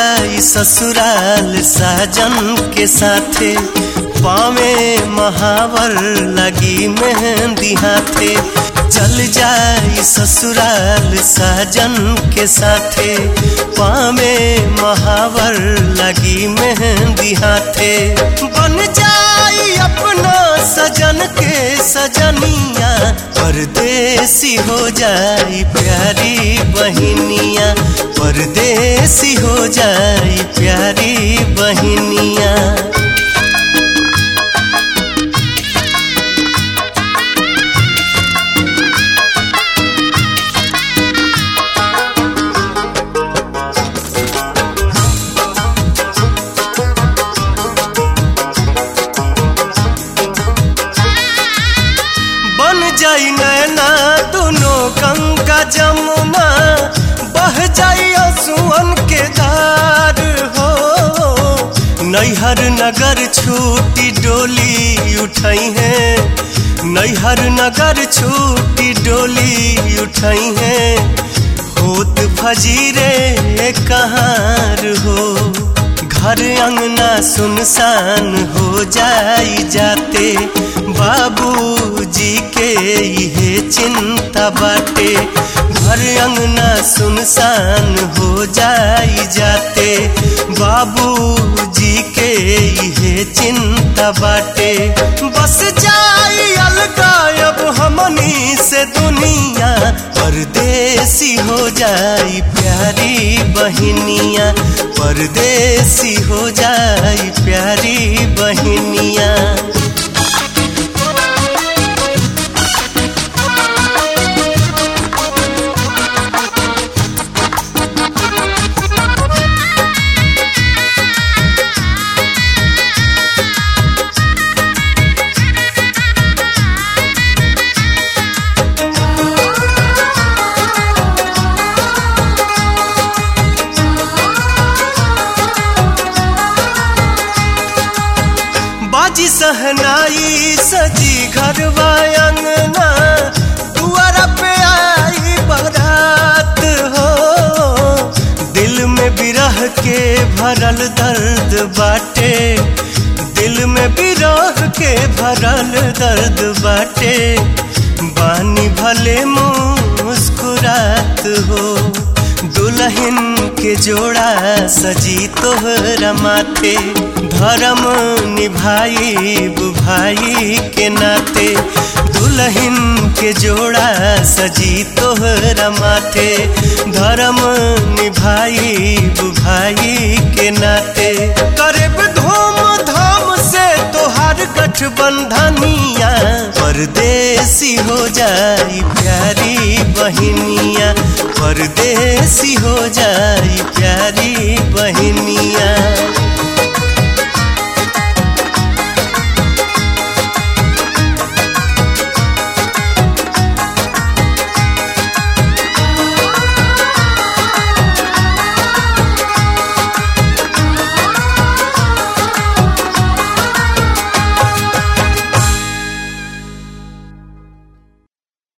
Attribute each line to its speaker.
Speaker 1: जाई ससुराल साजन के साथे पावे महावर लगी मेहंदी हाथे चल जाई ससुराल साजन के साथे पावे महावर लगी मेहंदी हाथे बन जाई अपना सजन के सजनिया परदेसी हो जाई प्यारी बहिनिया परदेसी हो जाई प्यारी बहिनिया बन जाई नैना दोनों गंगा जमुना बह जाई असुअन के धार हो नैहर नगर छूटी डोली उठाई है नैहर नगर छूटी डोली उठाई है होत फजीरे कहाँ हो घर अंगना सुनसान हो जाई जाते बाबूजी के ये चिंता बाटे घर अंगना सुनसान हो जाई जाते बाबूजी के ये चिंता बाटे बस जाई अलगा अब हमनी से दुनिया परदेसी हो जाई प्यारी बहिनिया परदेसी हो जाई प्यारी बहिनिया बाजी सहनाई सजी घर अंगना दुआर पे आई बारात हो दिल में बिरह के भरल दर्द बाटे दिल में बिरह के भरल दर्द बाटे बानी भले मुस्कुरात हो दुल्हन के जोड़ा सजी तोहरा माथे धर्म निभाई भाई के नाते दुल्हन के जोड़ा सजी तोहरा माथे धर्म निभाई भाई के नाते करब धूम धाम से तोहार गठबंधनिया परदेसी हो जाई प्यारी बहिनिया परदेसी हो जाई प्यारी बहिनिया